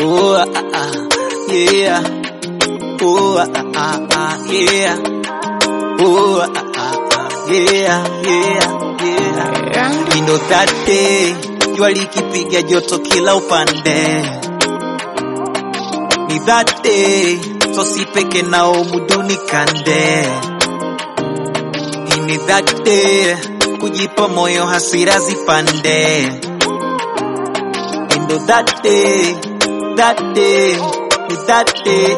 Oh, ah, ah, yeah. Oh, ah, ah, ah, yeah. Oh, ah, ah, ah, yeah, yeah, yeah. You know that day, jua likipiga joto kila upande. Ni that day, so si peke nao muduni kande. Ni that day, kujipa moyo hasira zipande. Ndo that day, that day, ni that day.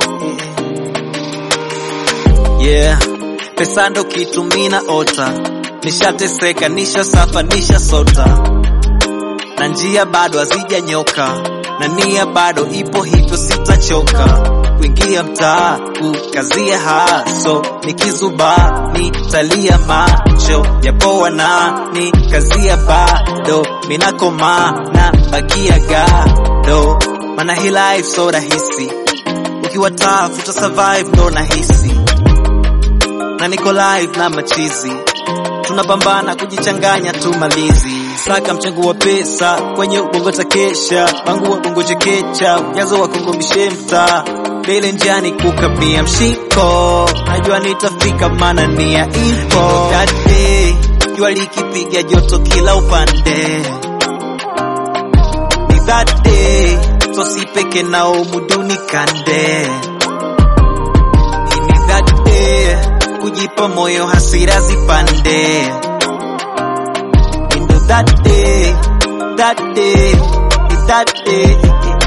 Yeah, pesa ndo kitu mina ota, nishateseka, nishasafa, nishasota, na njia bado hazijanyoka, na nia bado ipo, hivyo sitachoka kuingia mtaa kukazia haso, nikizuba nitalia macho yapoa na ni kazia bado minakoma na bakia gado, mana hii life so rahisi, ukiwa tough uta survive ndo nahisi, na niko live na machizi tunapambana kujichanganya tumalizi saka mchango wa pesa kwenye ubongo takesha wangu wa bongo chekecha ujazo wa kongo mishemta mbele njiani kukabia mshiko najua nitafika mana nia ipo that day jua likipiga joto kila upande ni that day so si peke nao muduni kande ni that day kujipa moyo hasira zipande Ndo that day, that day, that day.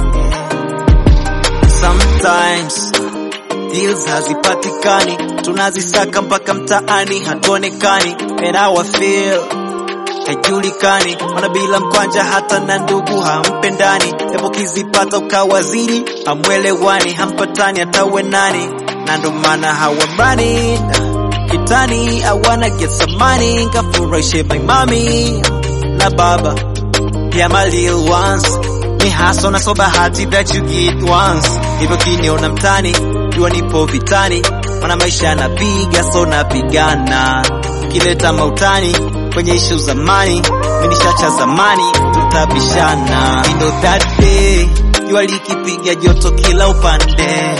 Sometimes deals hazipatikani, tunazisaka mpaka mtaani, hatuonekani. And how I feel haijulikani, mana bila mkwanja hata na ndugu hampendani. Hebu kizipata ukawaziri, hamwelewani, hampatani hata uwe nani, na ndo maana hawamrani kitani. I wanna get some money, kafurahishe my mommy na baba pia my little ones ni haso na so bahati that you get once hivyo kiniona mtani jua nipo vitani mana maisha yanapiga so napigana kileta mautani kwenye ishu zamani minishacha zamani tutabishana You know that day jua likipiga joto kila upande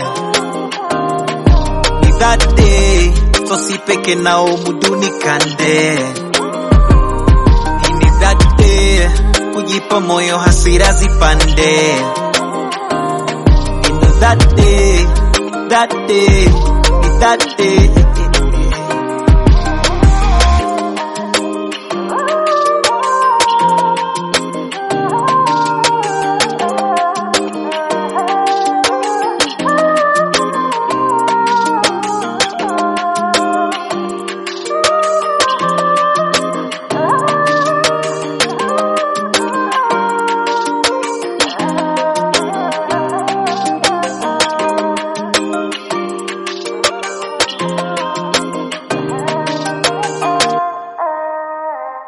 ni that day so si peke nao muduni kande ni that day kujipa moyo hasira zipande Ndo that day that day ni that day